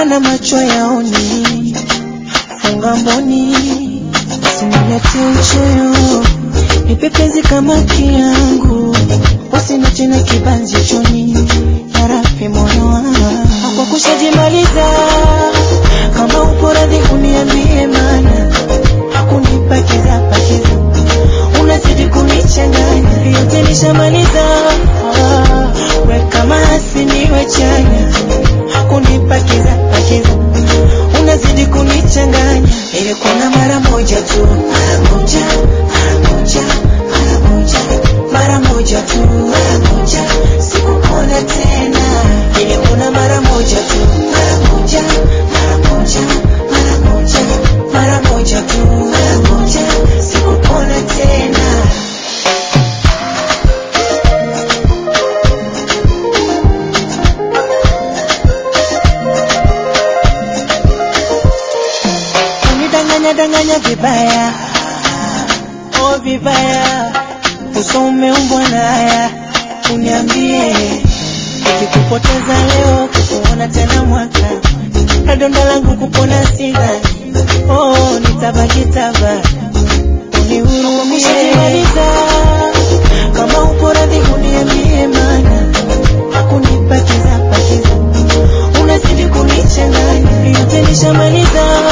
maana macho yaoni, funga mboni, usinilete uchoyo, nipe penzi kama kiangu, usina tena kibanzi choni, yarafi moyo wangu kwa kushajimaliza, kama upo radhi uniambie, mana hakunipa kiza pakiza, unazidi kunichanganya, yote nishamaliza, ah, we kama asiniwe chanya, hakunipa kiza pakiza, unazidi kunichanganya, ilikuwa mara moja tu, mara moja, mara moja, mara moja, mara moja tu, mara moja, sikuona tena, ilikuwa mara moja tu, mara moja, mara moja, mara moja, mara moja tu, mara moja, sikuona tena. Unidanganya danganya vibaya, oh vibaya, uso umeumbwa na haya, uniambie nikikupoteza leo, kukuona tena mwaka, na donda langu kupona sidhani, oh nitabaki tabaki, unihurumie kama upo radhi uniambie, mana hakunipa kiza pakiza, unazidi kunichanganya, yote nishamaliza